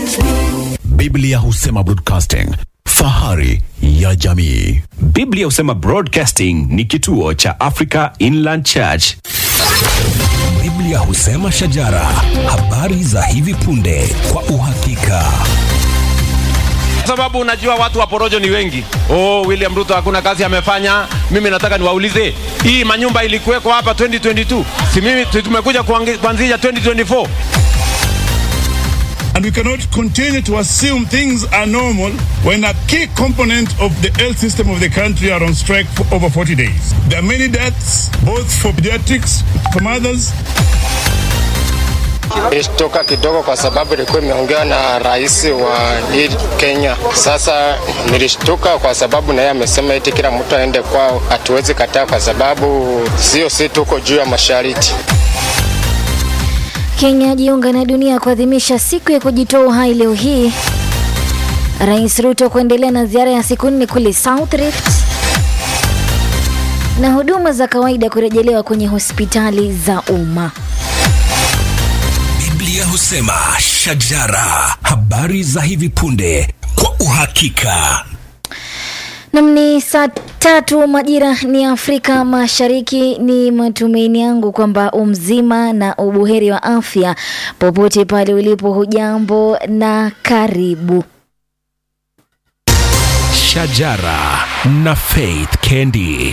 Biblia husema broadcasting, fahari ya jamii. Biblia husema Broadcasting ni kituo cha Africa Inland Church. Biblia husema shajara, habari za hivi punde kwa uhakika. Kwa sababu unajua watu wa porojo ni wengi. Oh, William Ruto hakuna kazi amefanya. Mimi nataka niwaulize, hii manyumba ilikuwekwa hapa 2022, si mimi si tumekuja kuangi- kuanzisha 2024? And we cannot continue to assume things are normal when a key component of the health system of the country are on strike for over 40 days. There are many deaths, both for pediatrics, for mothers, Nilishtuka kidogo kwa sababu ilikuwa imeongewa na rais wa hii Kenya. Sasa nilishtuka kwa sababu naye amesema eti kila mtu aende kwao, hatuwezi kataa kwa sababu sio si tuko juu ya mashariti. Kenya jiunga na dunia kuadhimisha siku ya kujitoa uhai leo hii. Rais Ruto kuendelea na ziara ya siku nne kule South Rift, na huduma za kawaida kurejelewa kwenye hospitali za umma. Biblia husema shajara, habari za hivi punde kwa uhakika. Nam ni saa tatu majira ni Afrika Mashariki. Ni matumaini yangu kwamba umzima na ubuheri wa afya popote pale ulipo. Hujambo na karibu. Shajara na Faith Kendi.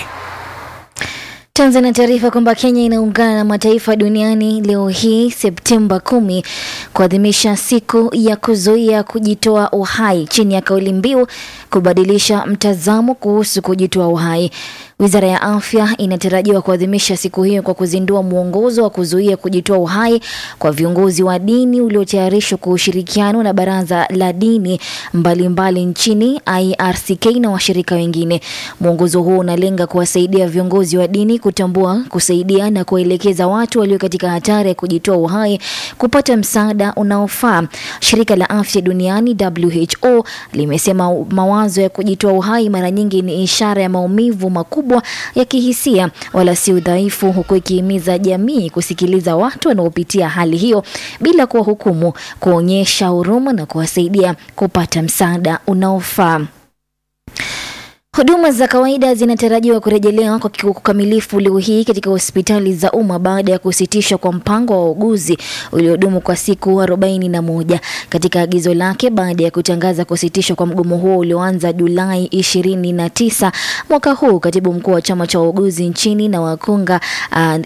Tuanze na taarifa kwamba Kenya inaungana na mataifa duniani leo hii Septemba kumi kuadhimisha siku ya kuzuia kujitoa uhai chini ya kauli mbiu kubadilisha mtazamo kuhusu kujitoa uhai. Wizara ya Afya inatarajiwa kuadhimisha siku hiyo kwa kuzindua mwongozo wa kuzuia kujitoa uhai kwa viongozi wa dini uliotayarishwa kwa ushirikiano na baraza la dini mbalimbali mbali nchini IRCK na washirika wengine. Mwongozo huo unalenga kuwasaidia viongozi wa dini kutambua, kusaidia na kuwaelekeza watu walio katika hatari ya kujitoa uhai kupata msaada unaofaa. Shirika la Afya Duniani WHO limesema mawazo ya kujitoa uhai mara nyingi ni ishara ya maumivu makubwa ya kihisia wala si udhaifu, huku ikihimiza jamii kusikiliza watu wanaopitia hali hiyo bila kuwahukumu, kuonyesha huruma na kuwasaidia kupata msaada unaofaa. Huduma za kawaida zinatarajiwa kurejelewa kwa kikamilifu leo hii katika hospitali za umma baada ya kusitishwa kwa mpango wa wauguzi uliodumu kwa siku arobaini na moja. Katika agizo lake baada ya kutangaza kusitishwa kwa mgomo huo ulioanza Julai ishirini na tisa mwaka huu, katibu mkuu wa chama cha wauguzi nchini na wakunga uh,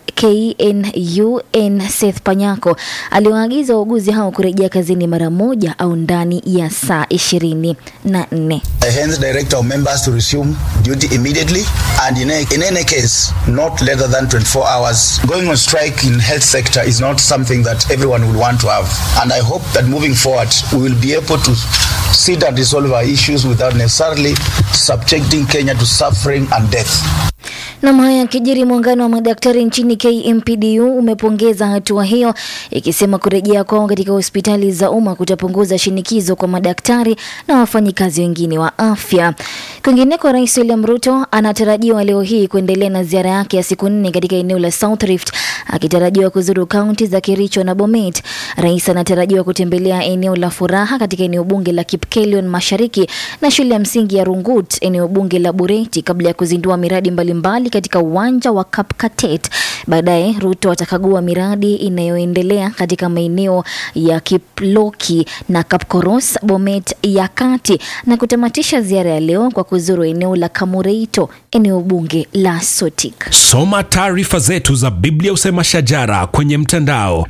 KNUN Seth Panyako aliwaagiza wauguzi hao kurejea kazini mara moja au ndani ya saa ishirini na nne. I hence direct our members to resume duty immediately and in, a, in any case not later than 24 hours. Going on strike in health sector is not something that everyone will want to have and I hope that moving forward we will be able to sit and resolve our issues without necessarily subjecting Kenya to suffering and death. Nam haya yakijiri, muungano wa madaktari nchini KMPDU umepongeza hatua hiyo, ikisema kurejea kwao katika hospitali za umma kutapunguza shinikizo kwa madaktari na wafanyikazi wengine wa afya. Kwingineko, Rais William Ruto anatarajiwa leo hii kuendelea na ziara yake ya siku nne katika eneo la South Rift, akitarajiwa kuzuru kaunti za Kericho na Bomet. Rais anatarajiwa kutembelea eneo la Furaha katika eneo bunge la Kipkelion Mashariki na shule ya msingi ya Rungut eneo bunge la Bureti kabla ya kuzindua miradi mbalimbali katika uwanja wa Kapkatet. Baadaye Ruto atakagua miradi inayoendelea katika maeneo ya Kiploki na Kapkoros, Bomet ya kati na kutamatisha ziara ya leo kwa kuzuru eneo la Kamureito, eneo bunge la Sotik. Soma taarifa zetu za Biblia Usema Shajara kwenye mtandao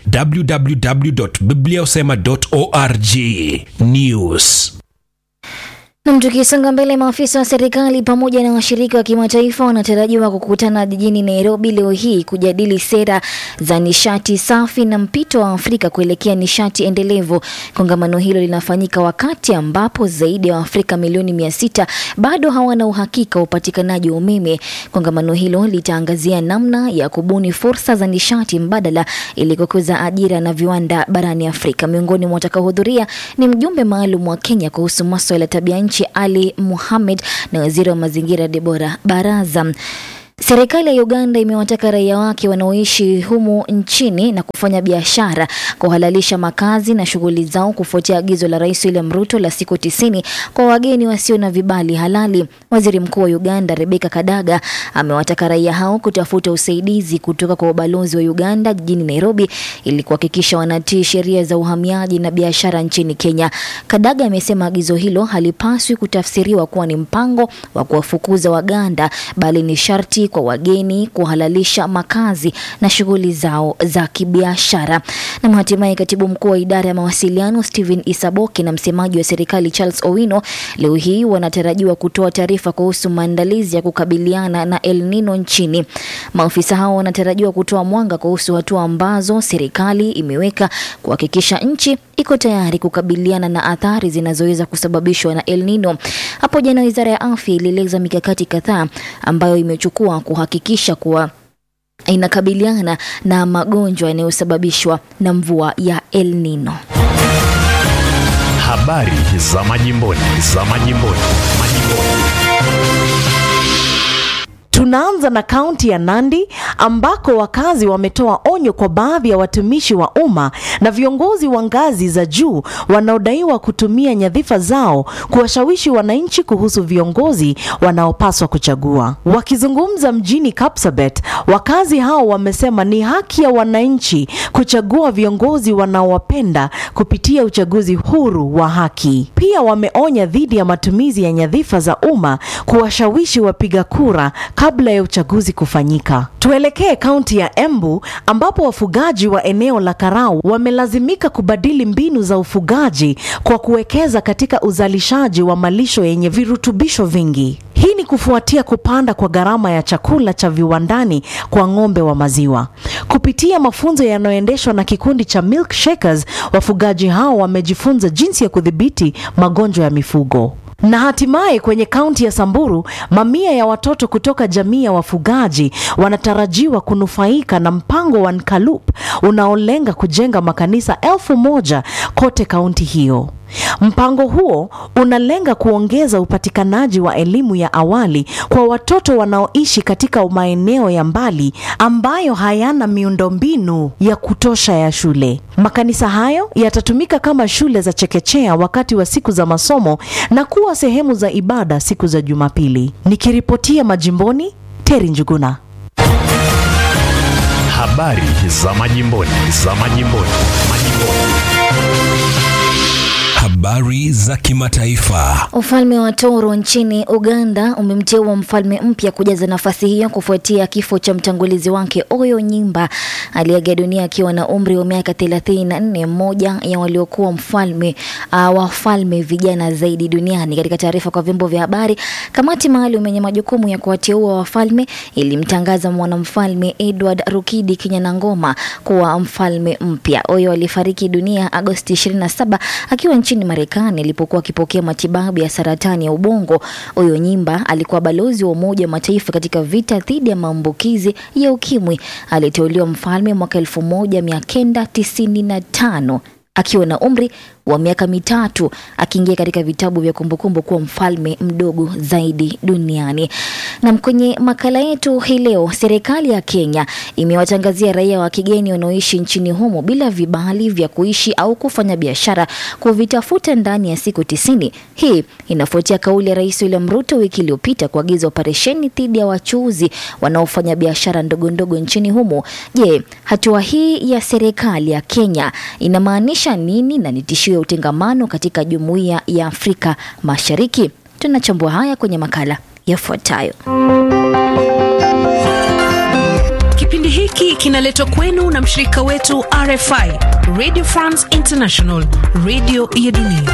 www.bibliausema.org. News. Nam, tukisonga mbele, maafisa wa serikali pamoja na washirika wa kimataifa wanatarajiwa kukutana jijini Nairobi leo hii kujadili sera za nishati safi na mpito wa Afrika kuelekea nishati endelevu. Kongamano hilo linafanyika wakati ambapo zaidi ya Waafrika milioni mia sita bado hawana uhakika wa upatikanaji wa umeme. Kongamano hilo litaangazia namna ya kubuni fursa za nishati mbadala ili kukuza ajira na viwanda barani Afrika. Miongoni mwa watakaohudhuria ni mjumbe maalum wa Kenya kuhusu maswala ya tabia nchi Ali Mohamed na waziri wa mazingira Debora Baraza. Serikali ya Uganda imewataka raia wake wanaoishi humu nchini na kufanya biashara kuhalalisha makazi na shughuli zao kufuatia agizo la Rais William Ruto la siku tisini kwa wageni wasio na vibali halali. Waziri Mkuu wa Uganda Rebecca Kadaga amewataka raia hao kutafuta usaidizi kutoka kwa ubalozi wa Uganda jijini Nairobi ili kuhakikisha wanatii sheria za uhamiaji na biashara nchini Kenya. Kadaga amesema agizo hilo halipaswi kutafsiriwa kuwa ni mpango wa kuwafukuza Waganda bali ni sharti kwa wageni kuhalalisha makazi na shughuli zao za kibiashara. Na hatimaye katibu mkuu wa idara ya mawasiliano Stephen Isaboki na msemaji wa serikali Charles Owino leo hii wanatarajiwa kutoa taarifa kuhusu maandalizi ya kukabiliana na El Nino nchini. Maafisa hao wanatarajiwa kutoa mwanga kuhusu hatua ambazo serikali imeweka kuhakikisha nchi iko tayari kukabiliana na athari zinazoweza kusababishwa na El Nino. Hapo jana wizara ya afya ilieleza mikakati kadhaa ambayo imechukua kuhakikisha kuwa inakabiliana na magonjwa yanayosababishwa na mvua ya El Nino. Habari za majimboni, za majimboni, majimboni. Tunaanza na kaunti ya Nandi ambako wakazi wametoa onyo kwa baadhi ya watumishi wa umma na viongozi wa ngazi za juu wanaodaiwa kutumia nyadhifa zao kuwashawishi wananchi kuhusu viongozi wanaopaswa kuchagua. Wakizungumza mjini Kapsabet, wakazi hao wamesema ni haki ya wananchi kuchagua viongozi wanaowapenda kupitia uchaguzi huru wa haki. Pia wameonya dhidi ya matumizi ya nyadhifa za umma kuwashawishi wapiga kura kabla ya uchaguzi kufanyika. Tuelekee kaunti ya Embu ambapo wafugaji wa eneo la Karau wamelazimika kubadili mbinu za ufugaji kwa kuwekeza katika uzalishaji wa malisho yenye virutubisho vingi. Hii ni kufuatia kupanda kwa gharama ya chakula cha viwandani kwa ng'ombe wa maziwa. Kupitia mafunzo yanayoendeshwa na kikundi cha Milk Shakers, wafugaji hao wamejifunza jinsi ya kudhibiti magonjwa ya mifugo. Na hatimaye kwenye kaunti ya Samburu, mamia ya watoto kutoka jamii ya wafugaji wanatarajiwa kunufaika na mpango wa Nkalup unaolenga kujenga makanisa elfu moja kote kaunti hiyo. Mpango huo unalenga kuongeza upatikanaji wa elimu ya awali kwa watoto wanaoishi katika maeneo ya mbali ambayo hayana miundombinu ya kutosha ya shule. Makanisa hayo yatatumika kama shule za chekechea wakati wa siku za masomo na kuwa sehemu za ibada siku za Jumapili. Nikiripotia majimboni, Teri Njuguna. Habari za majimboni, za majimboni, majimboni. Habari za kimataifa. Ufalme wa Toro nchini Uganda umemteua mfalme mpya kujaza nafasi hiyo kufuatia kifo cha mtangulizi wake Oyo Nyimba aliyeaga dunia akiwa na umri wa miaka 34, mmoja ya waliokuwa mfalme uh, wafalme vijana zaidi duniani. Katika taarifa kwa vyombo vya habari, kamati maalum yenye majukumu ya kuwateua wafalme ilimtangaza mwanamfalme Edward Rukidi Kinyanangoma kuwa mfalme mpya. Oyo alifariki dunia Agosti 27 akiwa nchini Marekani alipokuwa akipokea matibabu ya saratani ya ubongo. Oyo Nyimba alikuwa balozi wa Umoja wa Mataifa katika vita dhidi ya maambukizi ya ukimwi. Aliteuliwa mfalme mwaka 1995 akiwa na umri wa miaka mitatu akiingia katika vitabu vya kumbukumbu kuwa mfalme mdogo zaidi duniani. Na kwenye makala yetu hii leo, serikali ya Kenya imewatangazia raia wa kigeni wanaoishi nchini humo bila vibali vya kuishi au kufanya biashara kuvitafuta ndani ya siku tisini. Hii inafuatia kauli ya Rais William Ruto wiki iliyopita kuagiza operesheni dhidi ya wachuuzi wanaofanya biashara ndogo ndogo nchini humo. Je, hatua hii ya serikali ya Kenya inamaanisha nini na ni tishio ya utengamano katika jumuiya ya Afrika Mashariki? Tunachambua haya kwenye makala yafuatayo. Kipindi hiki kinaletwa kwenu na mshirika wetu RFI, Radio France International, radio ya dunia.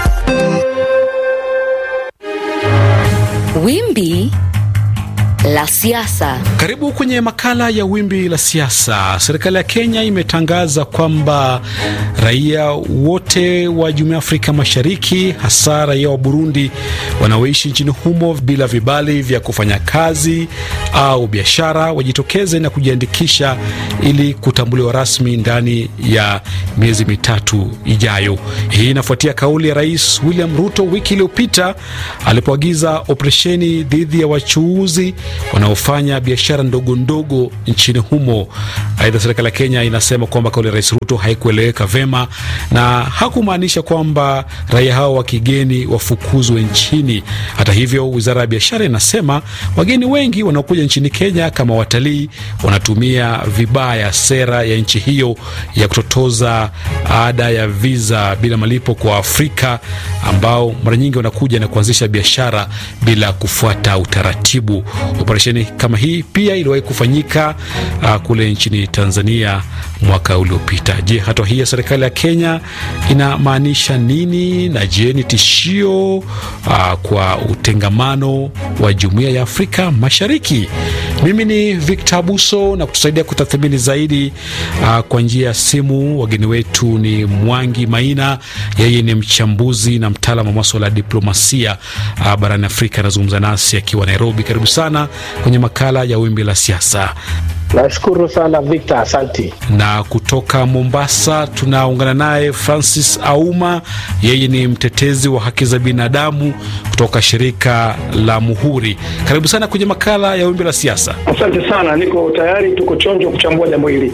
Wimbi la siasa. Karibu kwenye makala ya wimbi la siasa. Serikali ya Kenya imetangaza kwamba raia wote wa Jumuiya ya Afrika Mashariki, hasa raia wa Burundi wanaoishi nchini humo bila vibali vya kufanya kazi au biashara, wajitokeze na kujiandikisha ili kutambuliwa rasmi ndani ya miezi mitatu ijayo. Hii inafuatia kauli ya Rais William Ruto wiki iliyopita alipoagiza operesheni dhidi ya wachuuzi wanaofanya biashara ndogo ndogo nchini humo. Aidha, serikali ya Kenya inasema kwamba kauli ya Rais Ruto haikueleweka vema na hakumaanisha kwamba raia hao wa kigeni wafukuzwe nchini. Hata hivyo, wizara ya biashara inasema wageni wengi wanaokuja nchini Kenya kama watalii wanatumia vibaya sera ya nchi hiyo ya kutotoza ada ya viza bila malipo kwa Afrika ambao mara nyingi wanakuja na kuanzisha biashara bila kufuata utaratibu. Operesheni kama hii pia iliwahi kufanyika uh, kule nchini Tanzania mwaka uliopita. Je, hatua hii ya serikali ya Kenya inamaanisha nini? Na je, ni tishio uh, kwa utengamano wa jumuiya ya Afrika Mashariki? Mimi ni Victor Abuso na kutusaidia kutathmini zaidi uh, kwa njia ya simu. Wageni wetu ni Mwangi Maina, yeye ni mchambuzi na mtaalamu wa maswala ya diplomasia uh, barani Afrika. Anazungumza nasi akiwa Nairobi. Karibu sana kwenye makala ya Wimbi la Siasa. Nashukuru sana Victor, asanti. Na kutoka Mombasa tunaungana naye Francis Auma, yeye ni mtetezi wa haki za binadamu kutoka shirika la Muhuri. Karibu sana kwenye makala ya Wimbi la Siasa. Asante sana, niko tayari, tuko chonjo kuchambua jambo hili.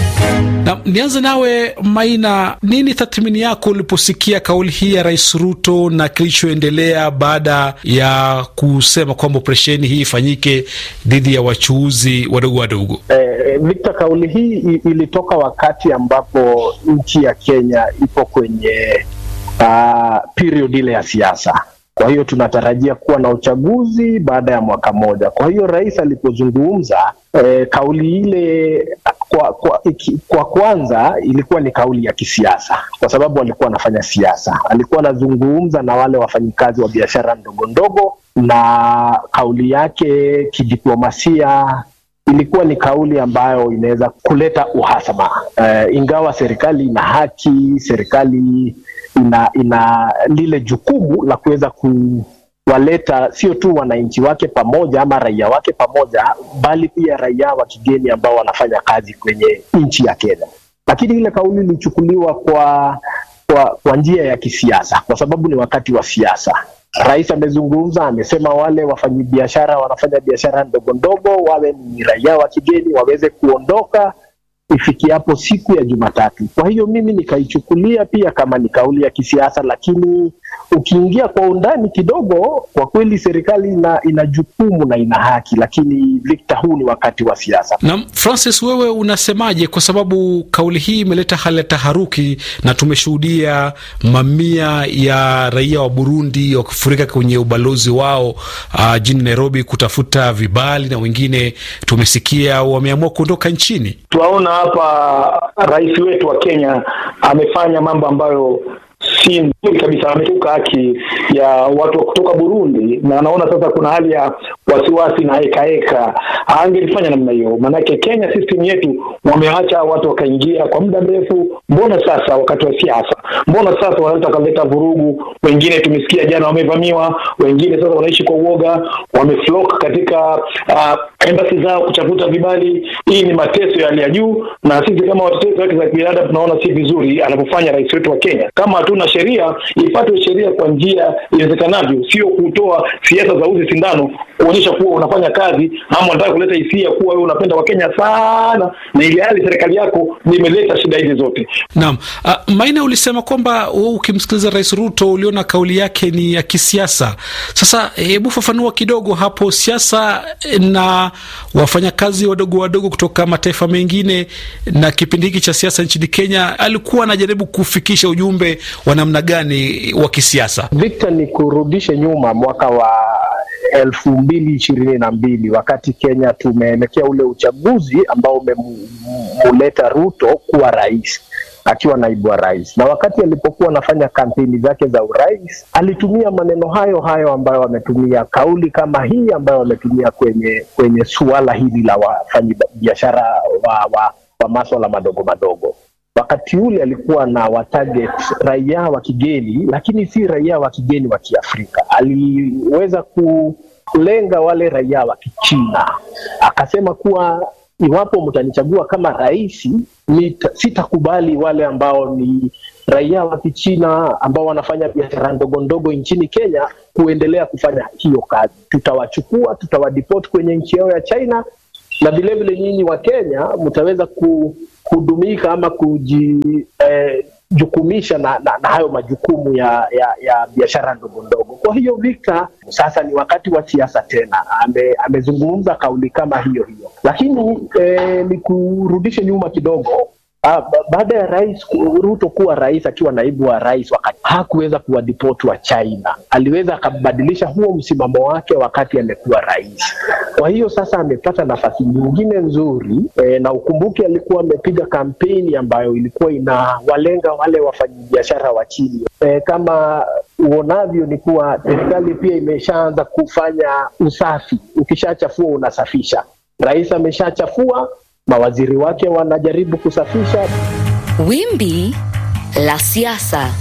Na nianze nawe Maina, nini tathmini yako uliposikia kauli hii ya Rais Ruto na kilichoendelea baada ya kusema kwamba operesheni hii ifanyike dhidi ya wachuuzi wadogo wadogo? Eh, Victor, kauli hii ilitoka wakati ambapo nchi ya Kenya ipo kwenye uh, period ile ya siasa. Kwa hiyo tunatarajia kuwa na uchaguzi baada ya mwaka mmoja. Kwa hiyo rais alipozungumza eh, kauli ile kwa, kwa, iki, kwa kwanza ilikuwa ni kauli ya kisiasa, kwa sababu alikuwa anafanya siasa. Alikuwa anazungumza na wale wafanyikazi wa biashara ndogo ndogo, na kauli yake kidiplomasia ilikuwa ni kauli ambayo inaweza kuleta uhasama. Uh, ingawa serikali ina haki, serikali ina ina lile jukumu la kuweza kuwaleta sio tu wananchi wake pamoja ama raia wake pamoja, bali pia raia wa kigeni ambao wanafanya kazi kwenye nchi ya Kenya. Lakini ile kauli ilichukuliwa kwa kwa, kwa njia ya kisiasa, kwa sababu ni wakati wa siasa. Rais amezungumza, amesema wale wafanyabiashara wanafanya biashara ndogo ndogo, wawe ni raia wa kigeni, waweze kuondoka ifikiapo siku ya Jumatatu. Kwa hiyo mimi nikaichukulia pia kama ni kauli ya kisiasa, lakini ukiingia kwa undani kidogo, kwa kweli serikali ina, ina jukumu na ina haki, lakini Victor, huu ni wakati wa siasa. Na Francis, wewe unasemaje? Kwa sababu kauli hii imeleta hali ya taharuki na tumeshuhudia mamia ya raia wa Burundi wakifurika kwenye ubalozi wao uh, jijini Nairobi kutafuta vibali na wengine tumesikia wameamua kuondoka nchini. Tunaona hapa rais wetu wa Kenya amefanya mambo ambayo si nzuri kabisa, ametuka haki ya watu wa kutoka Burundi, na anaona sasa kuna hali ya wasiwasi na heka heka. Angelifanya namna hiyo, maanake Kenya system yetu wameacha watu wakaingia kwa muda mrefu. Mbona sasa wakati wa siasa, mbona sasa wanaweza wakaleta vurugu? Wengine tumesikia jana wamevamiwa, wengine sasa wanaishi kwa uoga, wameflock katika uh, embassy zao kutafuta vibali. Hii ni mateso ya hali ya juu, na sisi kama watetezi wake za binadamu tunaona si vizuri anavyofanya rais wetu wa Kenya. Kama hatuna sheria, ifuatwe sheria kwa njia iwezekanavyo, sio kutoa siasa za uzi sindano kuonyesha kuwa unafanya kazi ama unataka kuleta hisia kuwa wewe unapenda Wakenya sana, na ili hali serikali yako imeleta shida hizi zote. Naam. Uh, Maina, ulisema kwamba wewe ukimsikiliza Rais Ruto uliona kauli yake ni ya kisiasa. Sasa hebu fafanua kidogo hapo, siasa na wafanyakazi wadogo wadogo kutoka mataifa mengine, na kipindi hiki cha siasa nchini Kenya, alikuwa anajaribu kufikisha ujumbe wa namna gani wa kisiasa? Victor, ni kurudishe nyuma mwaka wa elfu mbili ishirini na mbili wakati Kenya tumeelekea ule uchaguzi ambao umemuleta Ruto kuwa rais akiwa naibu wa rais, na wakati alipokuwa anafanya kampeni zake za urais alitumia maneno hayo hayo ambayo ametumia, kauli kama hii ambayo ametumia kwenye kwenye suala hili la wafanyabiashara wa, wa, wa maswala madogo madogo. Wakati ule alikuwa na watarget raia wa kigeni, lakini si raia wa kigeni wa Kiafrika. Aliweza kulenga wale raia wa Kichina, akasema kuwa iwapo mtanichagua kama rais, sitakubali wale ambao ni raia wa Kichina ambao wanafanya biashara ndogo ndogo nchini Kenya kuendelea kufanya hiyo kazi. Tutawachukua, tutawadeport kwenye nchi yao ya China, na vilevile nyinyi wa Kenya mtaweza kuhudumika ama kujijukumisha eh, na, na, na hayo majukumu ya, ya, ya biashara ndogo ndogo. Kwa hiyo Victor, sasa ni wakati wa siasa tena. Ame, amezungumza kauli kama hiyo hiyo, lakini eh, ni kurudishe nyuma kidogo Ah, ba- baada ya rais Ruto kuwa rais akiwa naibu wa rais, wakati hakuweza kuwadipoti wa China, aliweza akabadilisha huo msimamo wake wakati amekuwa rais. Kwa hiyo sasa amepata nafasi nyingine nzuri e, na ukumbuke alikuwa amepiga kampeni ambayo ilikuwa inawalenga wale wafanyabiashara wa chini. E, kama uonavyo ni kuwa serikali pia imeshaanza kufanya usafi, ukishachafua unasafisha. Rais ameshachafua mawaziri wake wanajaribu kusafisha. Wimbi la siasa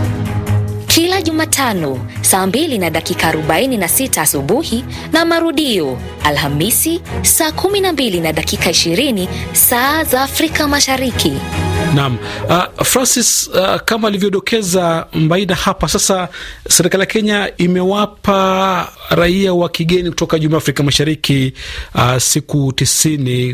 kila Jumatano saa 2 na dakika 46 asubuhi na marudio Alhamisi saa 12 na dakika 20 saa za Afrika Mashariki. Naam, uh, Francis, uh, kama alivyodokeza Mbaida hapa, sasa serikali ya Kenya imewapa raia wa kigeni kutoka Jumuiya ya Afrika Mashariki uh, siku tisini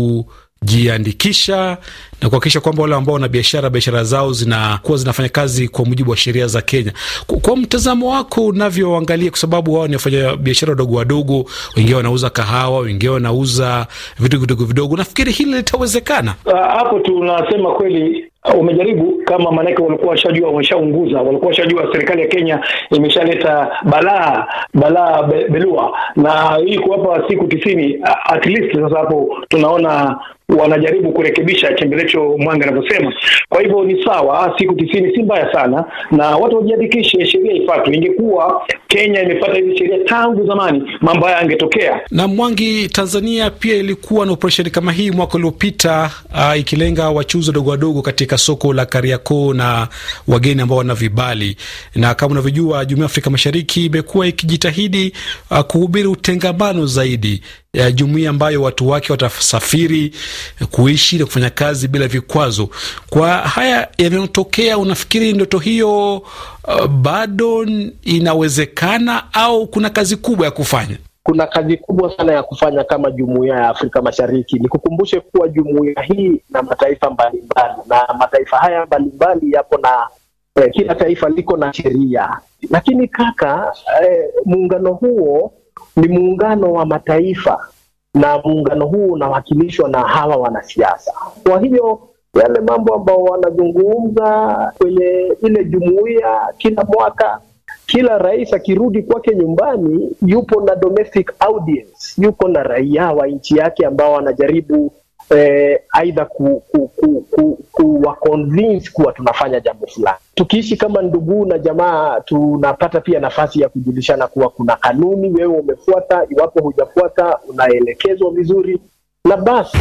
kujiandikisha na kuhakikisha kwamba wale ambao wana biashara biashara zao zinakuwa zinafanya kazi kwa mujibu wa sheria za Kenya. Kwa, kwa mtazamo wako unavyoangalia, kwa sababu wao ni wafanya biashara wadogo wadogo, wengine wanauza kahawa, wengine wanauza vitu vidogo vidogo, nafikiri hili litawezekana? Uh, hapo tunasema kweli uh, umejaribu kama maanake walikuwa washajua wameshaunguza walikuwa washajua serikali ya Kenya imeshaleta balaa balaa be, belua na hii kuwapa siku tisini uh, at least sasa hapo tunaona wanajaribu kurekebisha chembelecho mwanga anavyosema kwa hivyo ni sawa siku tisini si mbaya sana na watu wajiandikishe sheria ifuatwe ingekuwa Kenya imepata hizi sheria tangu zamani mambo haya yangetokea na Mwangi, Tanzania pia ilikuwa na operesheni kama hii mwaka uliopita, uh, ikilenga wachuzi wadogo wadogo katika soko la Kariakoo na wageni ambao wana vibali. Na kama unavyojua, Jumuiya ya Afrika Mashariki imekuwa ikijitahidi uh, kuhubiri utengamano zaidi ya jumuiya ambayo watu wake watasafiri kuishi na kufanya kazi bila vikwazo. Kwa haya yanayotokea, unafikiri ndoto hiyo uh, bado inawezekana au kuna kazi kubwa ya kufanya? Kuna kazi kubwa sana ya kufanya kama jumuiya ya Afrika Mashariki. Nikukumbushe kuwa jumuiya hii na mataifa mbalimbali, na mataifa haya mbalimbali yapo na eh, kila taifa liko na sheria, lakini kaka, eh, muungano huo ni muungano wa mataifa na muungano huu unawakilishwa na hawa wanasiasa. Kwa hiyo yale mambo ambao wanazungumza kwenye ile jumuiya kila mwaka, kila rais akirudi kwake nyumbani, yupo na domestic audience, yuko na raia wa nchi yake ambao wanajaribu eh, aidha ku, ku, ku, ku, kuwa convince kuwa tunafanya jambo fulani. Tukiishi kama ndugu na jamaa, tunapata pia nafasi ya kujulishana kuwa kuna kanuni, wewe umefuata, iwapo hujafuata unaelekezwa vizuri, na basi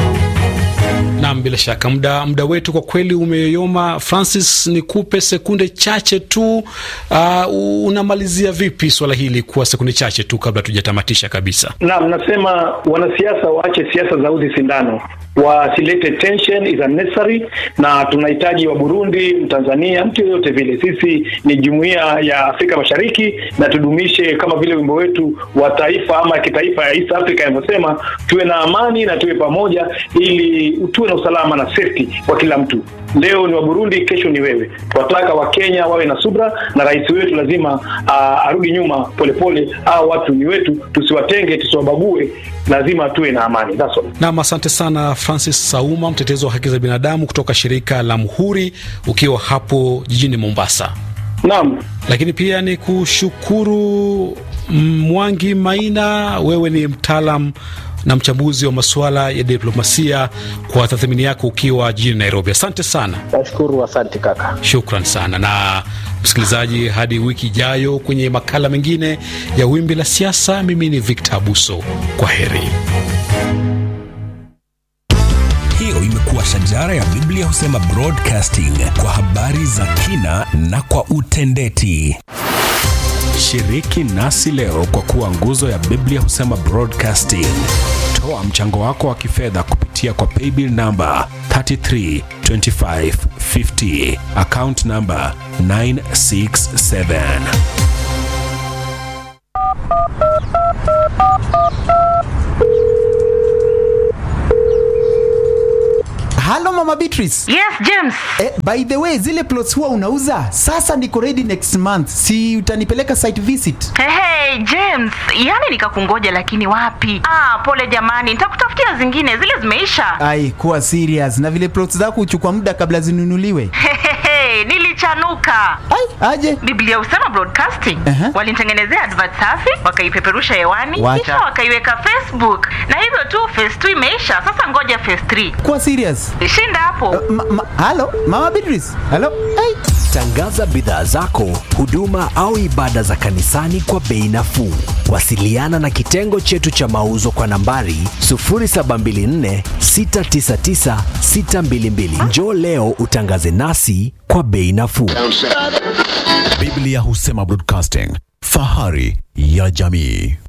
Nam, bila shaka muda muda wetu kwa kweli umeyoyoma. Francis, nikupe sekunde chache tu. Uh, unamalizia vipi swala hili kwa sekunde chache tu kabla tujatamatisha kabisa? Naam, nasema wanasiasa waache siasa za uzi sindano, wasilete tension is unnecessary, na tunahitaji wa Burundi, Mtanzania, mtu yoyote vile. Sisi ni jumuiya ya Afrika Mashariki na tudumishe kama vile wimbo wetu wa taifa ama kitaifa ya East Africa inavyosema, tuwe na amani na tuwe pamoja, ili tuwe na usalama na safety kwa kila mtu. Leo ni wa Burundi, kesho ni wewe. Tunataka Wakenya wawe na subra, na rais wetu lazima uh, arudi nyuma polepole. Au watu ni wetu, tusiwatenge, tusiwabague, lazima tuwe na amani. That's all. Nam, asante sana Francis Sauma, mtetezi wa haki za binadamu kutoka shirika la Muhuri, ukiwa hapo jijini Mombasa. Naam, lakini pia ni kushukuru Mwangi Maina, wewe ni mtaalam na mchambuzi wa masuala ya diplomasia kwa tathmini yako ukiwa jijini Nairobi. Asante sana. Nashukuru, asante kaka. Shukran sana. Na msikilizaji, hadi wiki ijayo kwenye makala mengine ya Wimbi la Siasa, mimi ni Victor Abuso. Kwa heri. Hiyo imekuwa Shajara ya Biblia husema broadcasting kwa habari za kina na kwa utendeti. Shiriki nasi leo kwa kuwa nguzo ya Biblia husema broadcasting. Toa mchango wako wa kifedha kupitia kwa paybill namba 332550 account namba 967. halo mama beatrice yes james eh, by the way zile plots huwa unauza sasa niko ready next month si utanipeleka site visit hey, hey, james yani nikakungoja lakini wapi ah, pole jamani nitakutafutia zingine zile zimeisha ai kuwa serious na vile plots zako huchukua muda kabla zinunuliwe Hehehe, nilichanuka ai aje biblia husema broadcasting Aha. walinitengenezea advert safi wakaipeperusha hewani Wacha. kisha wakaiweka facebook na hivyo tu phase 2 imeisha sasa ngoja phase 3 kuwa serious shinda hapo ma, ma, halo mama beatrice halo ai Tangaza bidhaa zako, huduma au ibada za kanisani kwa bei nafuu. Wasiliana na kitengo chetu cha mauzo kwa nambari 0724 699 622. Njoo leo utangaze nasi kwa bei nafuu. Biblia husema broadcasting, fahari ya jamii.